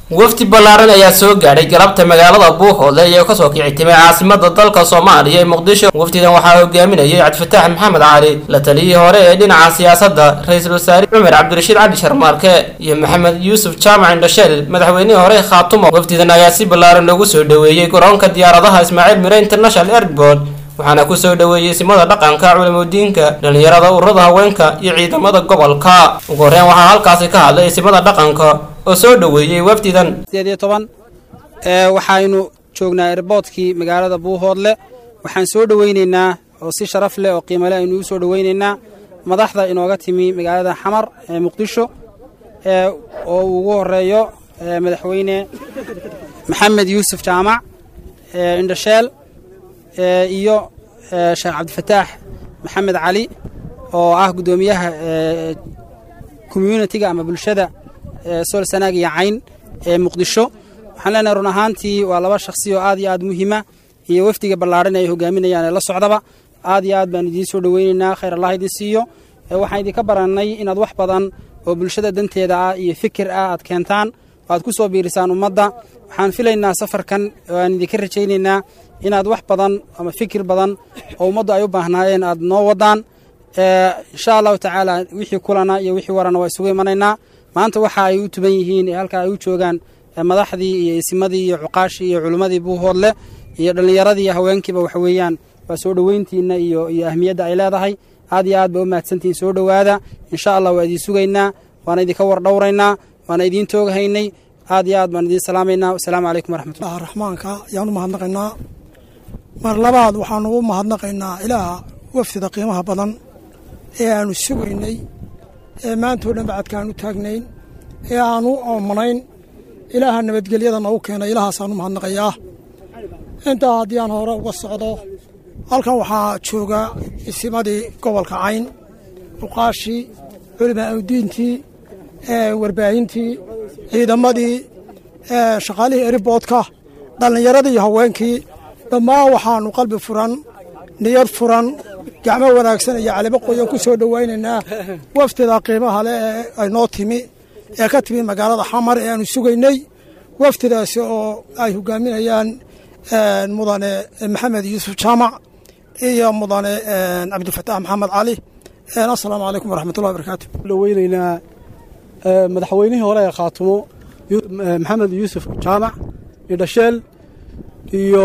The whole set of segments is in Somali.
wafdi ballaaran ayaa soo gaadhay galabta magaalada buuhoodle iyagoo kasoo kici timay caasimada dalka soomaaliya ee muqdisho wafdidan waxaa hogaaminayay cabdifataax maxamed cali la taliyihii hore ee dhinaca siyaasadda ra-iisul wasaare cumar cabdirashiid cali sharmaarke iyo maxamed yuusuf jaamac indhasheel madaxweynihii hore khaatumo wafdidan ayaa si ballaaran loogu soo dhoweeyey garoonka diyaaradaha ismaaciil mire international airport waxaana kusoo dhoweeyey simada dhaqanka culimudiinka dhalinyarada ururada haweenka iyo ciidamada gobolka ugu horreyn waxaa halkaasi ka hadlay simada dhaqanka oo soo dhoweeyey wafdidan sideed iyo toban waxaynu joognaa erboodkii magaalada buuhoodle waxaan soo dhoweyneynaa oo si sharaf leh oo qiimale aynu ugu soo dhoweyneynaa madaxda inooga timi magaalada xamar ee muqdisho oo uu ugu horeeyo madaxweyne maxamed yuusuf jaamac indhasheel iyo sheekh cabdifataax maxamed cali oo ah guddoomiyaha communitiga ama bulshada sool sanaag iyo cayn ee muqdisho waxaan leenahay run ahaantii waa laba shakhsi oo aad iyo aad muhiima iyo wafdiga ballaaran ay hogaaminayaan ee la socdaba aad iyo aad baan idiin soo dhoweyneynaa khayr allah idin siiyo waxaan idinka barannay inaad wax badan oo bulshada danteeda ah iyo fikir ah aad keentaan oo aad ku soo biirisaan ummadda waxaan filaynaa safarkan oo aan idinka rajaynaynaa inaad wax badan ama fikir badan oo ummaddu ay u baahnaayeen aad noo wadaan insha allahu tacaala wixii kulana iyo wixii warana waa isugu imanaynaa maanta waxa ay u tuban yihiin ee halka ay u joogaan madaxdii iyo isimadii iyo cuqaashii iyo culimmadii buuhoodle iyo dhallinyaradii iyo haweenkiiba waxa weeyaan waa soo dhoweyntiinna iyo iyo ahmiyadda ay leedahay aad iyo aad ba u mahadsantihiin soo dhowaada insha allah waa idiin sugaynaa waana idinka war dhowraynaa waana idiin tooghaynay aad iyo aad baan idiin salaamaynaa wasalaamu calaykum waraxmatullah raxmaanka ayaan u mahadnaqaynaa mar labaad waxaanu u mahadnaqaynaa ilaaha wafdida qiimaha badan ee aanu sugaynay ee maantao dhan bacadkaan u taagnayn ee aanu oomanayn ilaaha nabadgelyada noogu keenay ilaahaasaan u mahadnaqayaa intaa haddii aan hore uga socdo halkan waxaa jooga isimadii gobolka cayn uqaashii culimaa awdiintii warbaahintii ciidamadii shaqaalihii eriboodka dhallinyaradii iyo haweenkii dhammaan waxaannu qalbi furan niyad furan gacmo wanaagsan iyo calibo qoyan ku soo dhowaynaynaa wafdida qiimaha leh ee ay noo timi ee ka timi magaalada xamar ee aanu sugaynay wafdidaasi oo ay hogaaminayaan mudane maxamed yuusuf jaamac iyo mudane cabdifataax maxamed cali assalaamu calaykum waraxmatullahi barakaatu dhoweynaynaa madaxweynihii hore ee khaatumo maxamed yuusuf jaamac idhasheel iyo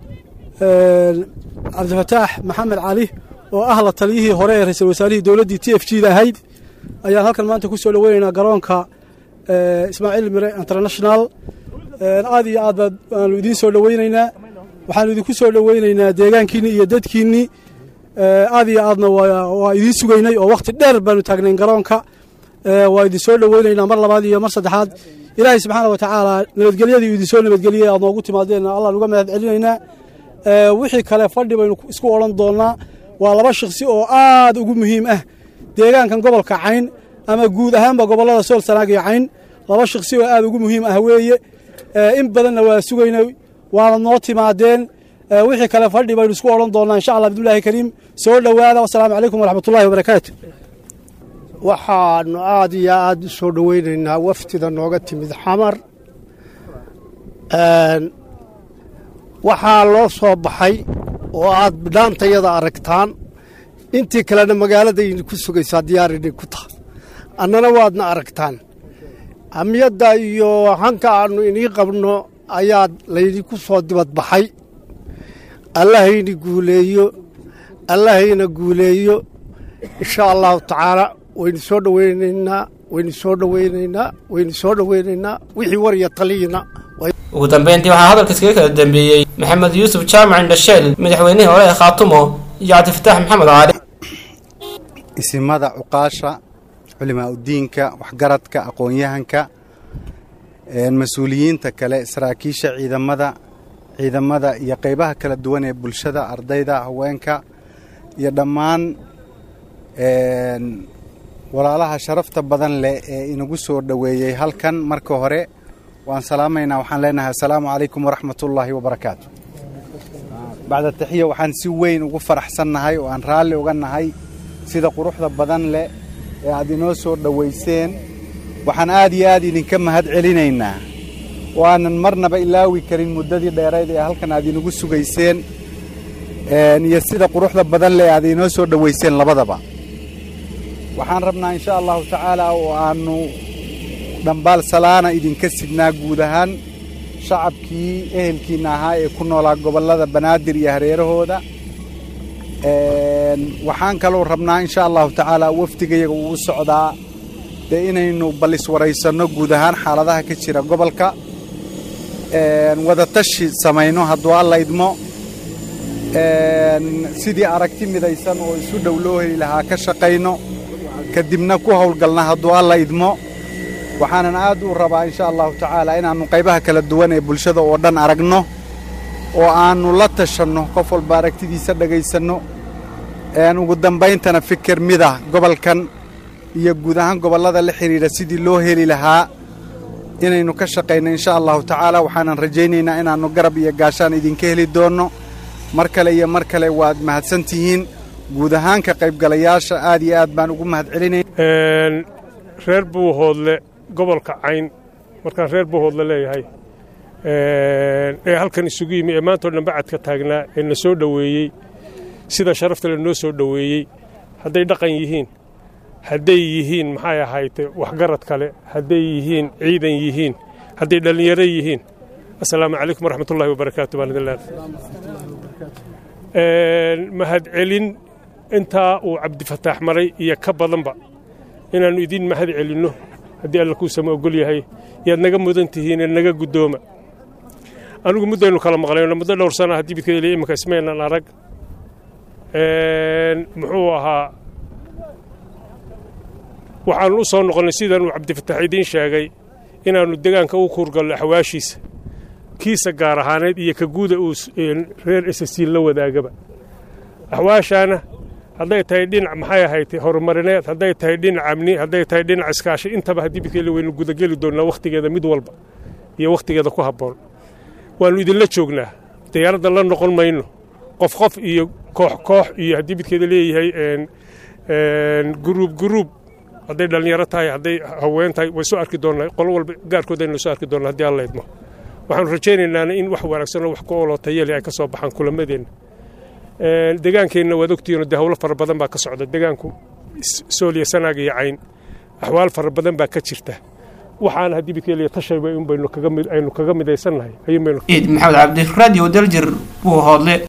cabdifataax maxamed cali oo ah la taliyihii hore ee ra-iisul wasaarihii dowladdii t f g da ahayd ayaan halkan maanta ku soo dhoweynaynaa garoonka ismaaciil mire international aad iyo aad baad waanu idiin soo dhoweynaynaa waxaanu idinku soo dhoweynaynaa deegaankiinni iyo dadkiinni aad iyo aadna waa idiin sugaynay oo wakhti dheer baanu taagnayn garoonka waa idin soo dhoweynaynaa mar labaad iyo mar saddexaad ilaahay subxaana wa tacaala nabadgelyadii idinsoo nabadgeliyey aad noogu timaadeen allaan uga mahad celinaynaa wixii kale fadhi baynu isku odhan doonnaa waa laba shakhsi oo aad ugu muhiim ah deegaankan gobolka cayn ama guud ahaanba gobollada sool sanaag iyo cayn laba shakhsi oo aad ugu muhiim ah weeye in badanna waa sugaynay waana noo timaadeen wixii kale fadhi baynu isku odhan doonnaa insha allah bidulahi kariim soo dhowaada wasalaamu calaykum waraxmatullahi wabarakaatu waxaanu aad iyo aad u soo dhoweynaynaa wafdida nooga timid xamar waxaa loo soo baxay oo aad bidhaantayada aragtaan intii kalena magaaladayni ku sugaysaa diyaarinay ku taha annana waadna aragtaan hamiyadda iyo hanka aannu inii qabno ayaa laydinku soo dibadbaxay allahayna guuleeyo allahayna guuleeyo insha allahu tacaala waynu soo dhoweynaynaa waynu soo dhoweynaynaa waynu soo dhoweynaynaa wixii war iyo taliyina ugu dambeyntii waxaa hadalka iskaga kala dambeeyey maxamed yuusuf jaamac indhasheel madaxweynihii hore ee khaatumo iyo cabdifataax maxamed cali isimada cuqaasha culimaa udiinka waxgaradka aqoon-yahanka mas-uuliyiinta kale saraakiisha ciidamada ciidamada iyo qaybaha kala duwan ee bulshada ardayda haweenka iyo dhammaan walaalaha sharafta badan leh ee inagu soo dhoweeyey halkan marka hore waan salaamaynaa waxaan leenahay assalaamu calaykum waraxmatullaahi wabarakaatu bacda taxiya waxaan si weyn ugu faraxsannahay oo aan raalli uga nahay sida quruxda badan leh ee aad inoo soo dhowayseen waxaan aad iyo aad idinka mahad celinaynaa oo aanan marnaba ilaawi karin muddadii dheerayd ee halkan aad inagu sugayseen iyo sida quruxda badan leh aad inoo soo dhowayseen labadaba waxaan rabnaa insha allahu tacaala oo aannu dhambaal salaana idinka sidnaa guud ahaan shacabkii ehelkiinna ahaa ee ku noolaa gobollada banaadir iyo hareerahooda waxaan kaloo rabnaa insha allahu tacaala wafdigayaga uu u socdaa dee inaynu balliswaraysanno guud ahaan xaaladaha ka jira gobolka wadatashi samayno hadduu alla idmo sidii aragti midaysan oo isu dhow loo heli lahaa ka shaqayno kadibna ku howlgalna hadduu alla idmo waxaanan aad u rabaa insha allahu tacaala inaannu qaybaha kala duwan ee bulshada oo dhan aragno oo aannu la tashanno qof walba aragtidiisa dhegaysanno ugu dambayntana fikir mida gobolkan iyo guud ahaan gobollada la xidhiidha sidii loo heli lahaa inaynu ka shaqayno insha allahu tacaala waxaanan rajaynaynaa inaannu garab iyo gaashaan idinka heli doonno mar kale iyo mar kale waad mahadsan tihiin guud ahaan ka qaybgalayaasha aad iyo aad baan ugu mahad celinay reer buuhoodle gobolka cayn markaan reer buuhoodle leeyahay ee halkan isugu yimi ee maantao dhan bacadka taagnaa ee na soo dhoweeyey sida sharafta le noo soo dhoweeyey hadday dhaqan yihiin hadday yihiin maxay ahayte waxgarad kale hadday yihiin ciidan yihiin hadday dhallinyaro yihiin assalaamu calaykum waraxmatullahi wabarakaatu baan idin leedahay mahadcelin intaa uu cabdifataax maray iyo ka badanba inaannu idiin mahad celinno haddii alla kuu sama ogol yahay yaad naga mudan tihiinee naga guddooma anigu muddaynu kala maqlayno muddo dhowr sana haddii bidkeeda iminka ismaynan arag muxuu ahaa waxaannu u soo noqonnay sidaanuu cabdifataax idiin sheegay inaannu degaanka u kuurgallo axwaashiisa kiisa gaar ahaaneed iyo ka guuda uu reer esasiin la wadaagaba axwaashaana hadday tahay dhinac maxay ahayd horumarineed hadday tahay dhinac amni hadday tahay dhinac iskaashi intaba haddii bidkeeda waynu gudageli doonnaa wakhtigeeda mid walba iyo wakhtigeeda ku habboon waannu idinla joognaa diyaaradda la noqon mayno qof qof iyo koox koox iyo haddii midkeeda leeyahay guruub guruub hadday dhallinyaro tahay hadday haween tahay way soo arki doonnaa qolo walba gaarkooda aynu soo arki doonnaa haddii alla idmo waxaanu rajaynaynaa in wax wanaagsan oo wax ku ooloo tayale ay ka soo baxaan kulamadeenna degaankeenna waad ogtihiinoo dee howlo fara badan baa ka socda degaanku sooliya sanaag iyo cayn axwaal fara badan baa ka jirta waxaana haddii midkeeliya tashayba in baynu kaga aynu kaga midaysannahay ayuun baynu ciid maxamed cabdi radio daljir buu hoodle